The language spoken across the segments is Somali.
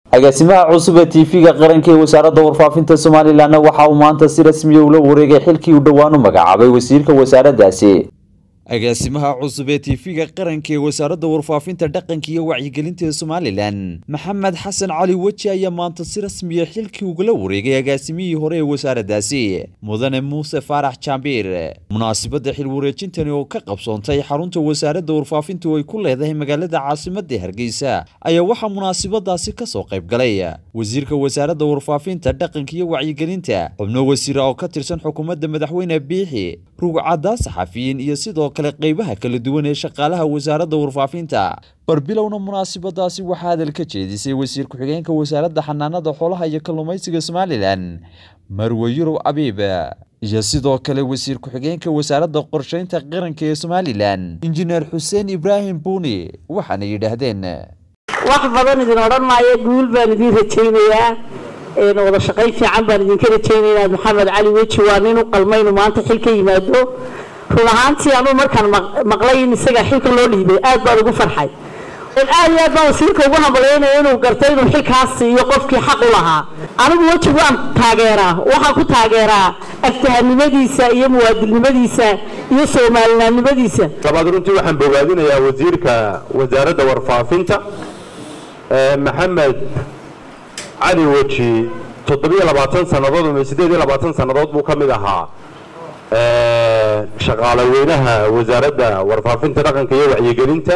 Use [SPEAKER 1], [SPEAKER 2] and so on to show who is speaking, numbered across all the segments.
[SPEAKER 1] agaasimaha cusub ee tv-ga qaranka ee wasaaradda warfaafinta somalilanna waxa uu maanta si rasmiya ula wareegay xilkii uu dhowaan u magacaabay wasiirka wasaaraddaasi agaasimaha cusub ee tv-ga qaranka ee wasaaradda warfaafinta dhaqanka iyo wacyigelinta ee somalilan maxamed xasan cali weji ayaa maanta si rasmiya xilkii ugala wareegay agaasimihii hore ee wasaaraddaasi mudane muuse faarax jaambiir munaasibadda xil wareejintani oo ka qabsoontay xarunta wasaaradda warfaafinta oo ay ku leedahay magaalada caasimadda hargeysa ayaa waxaa munaasibadaasi kasoo qayb galay wasiirka wasaaradda warfaafinta dhaqanka iyo wacyigelinta xubno wasiira oo ka tirsan xukuumadda madaxweyne biixi rugcaddaa saxafiyiin iyo sidoo kale qaybaha kala duwan ee shaqaalaha wasaaradda warfaafinta barbilowna munaasibadaasi waxaa hadal ka jeedisay wasiir ku-xigeenka wasaaradda xanaanada xoolaha iyo kalluumaysiga somalilan marwe yurub abiib iyo sidoo kale wasiir ku-xigeenka wasaaradda qorsheynta qaranka ee somalilan injineer xuseen ibraahim buuni waxaana yidhaahdeen
[SPEAKER 2] wax badan idin odhan maayo guul baan idin rajaynayaa wada shaqayn fiican baan idinka rajaynaynaa maxamed cali weji waa nin u qalmaynu maanta xil ka yimaado run ahaantii anuu markaan maqlay in isaga xilka loo dhiibay aad baan ugu farxay aad iyo aad baan wasiirka ugu hambalyaynaya inuu gartay inuu xilkaas siiyo qofkii xaq u lahaa anigu weji waan taageeraa waxaan ku taageeraa aftahanimadiisa iyo muwaadilnimadiisa iyo soomaalinaannimadiisa
[SPEAKER 3] labaad runtii waxaan bogaadinayaa wasiirka wasaaradda warfaafinta maxamed cali weji toddobiyo labaatan sannadood ama siddeed iyo labaatan sannadood buu ka mid ahaa shaqaale weynaha wasaaradda warfaafinta dhaqanka iyo wacyigelinta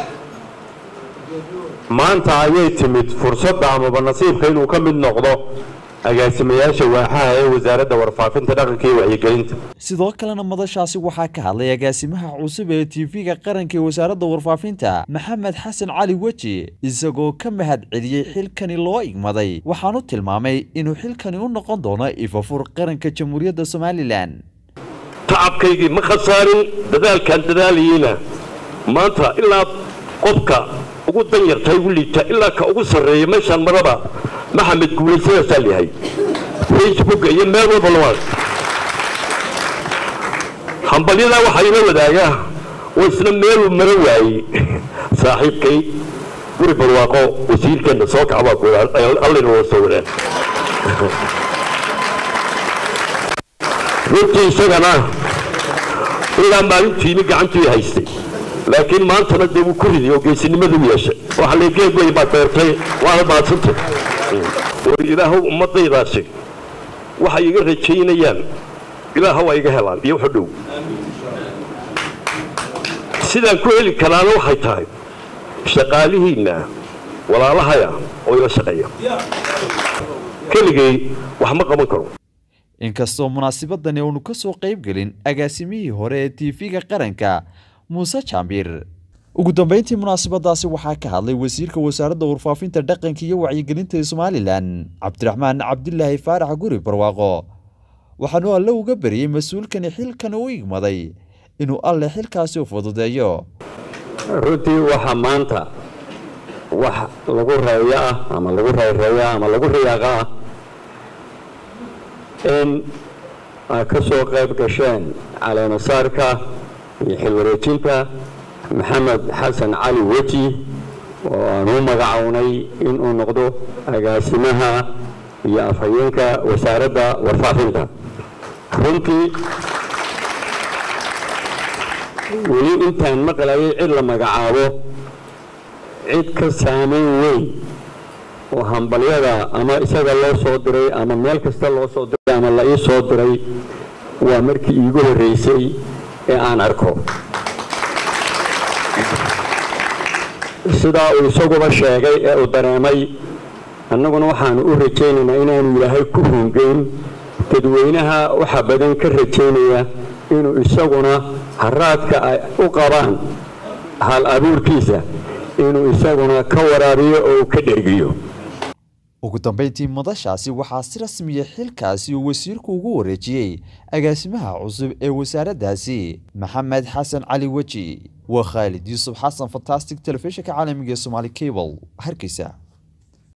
[SPEAKER 3] maanta ayay timid fursadda amaba nasiibka inuu ka mid noqdo agaasimayaasha waaxaha ee wasaaradda warfaafinta dhaqanka iyo wacyigelinta
[SPEAKER 1] sidoo kalena madashaasi waxaa ka hadlay agaasimaha cusub ee tv-ga qaranka ee wasaaradda warfaafinta maxamed xasan cali weji isagoo ka mahad celiyey xilkani loo igmaday waxaanu tilmaamay inuu xilkani u noqon doono ifafur qaranka jamhuuriyadda somalilan
[SPEAKER 4] tacabkaygii ma khasaarin dadaalkaan dadaalayeyna maanta ilaa qofka ugu danyarta ugu liita ilaa ka ugu sarreeya meeshaan maraba maxamed guulaysadaasaan yahay facebooka iyo meel walba lama hambalyadaa waxaa ila wadaagaa oo isna meeluu mara waayey saaxiibkay guri barwaaqo wasiirkeenna soo kacbaa ku allina waa soo wadaan runtii isagana ilaa maalintiimi gacantii haystay laakiin maantana dee wuu ku riday oo geesinimadu yeeshay waxa la geed wey baad beertay waana maadsantay war ilaahow ummadaydaasi waxay iga rajaynayaan ilaahow ay iga helaan iyo wuxu dhow sidaan ku heli karaana waxay tahay shaqaalihiinna walaalahaya oo ila shaqeeya keligay wax ma qaban karo
[SPEAKER 1] inkastoo munaasibadani uunu ka soo qayb gelin agaasimihii hore ee tv-ga qaranka muuse jaambiir ugu dambeyntii munaasibadaasi waxaa ka hadlay wasiirka wasaaradda warfaafinta dhaqanka iyo wacyigelinta ee somalilan cabdiraxmaan cabdilaahi faarax guri barwaaqo waxaanu alle uga beriyey mas-uulkani xilkani u igmaday inuu alle xilkaasi u fududeeyo
[SPEAKER 5] runtii waxaa maanta wax lagu reeyo ah ama lagu reereeyo ama lagu riyaaqa ah in ay ka soo qayb gasheen caleemasaarka iyo xilwareejinta maxamed xasan cali weji oo aan u magacownay inuu noqdo agaasimaha iyo afhayeenka wasaaradda warfaafinta runtii weli intaan maqlayay cid la magacaabo cid ka saamayn weyn oo hambalyada ama isaga loo soo diray ama meel kasta loo soo diray ama la ii soo diray waa markii iigu horreysay ee aan arko sidaa uu isaguba sheegay ee uu dareemay annaguna waxaanu u rajaynaynaa inaanu ilaahay ku hungeyn dadweynaha waxa badan ka rajaynaya inuu isaguna haraadka ay u qabaan hal abuurkiisa inuu isaguna ka waraabiyo oo uu ka dhergiyo
[SPEAKER 1] ugu dambeyntii madashaasi waxaa si rasmiya xilkaasi uu wasiirku ugu wareejiyey agaasimaha cusub ee wasaaraddaasi maxamed xasan cali weji waa khaalid yuusuf xasan fantastic telefishinka caalamiga ee somaali cable hargeysa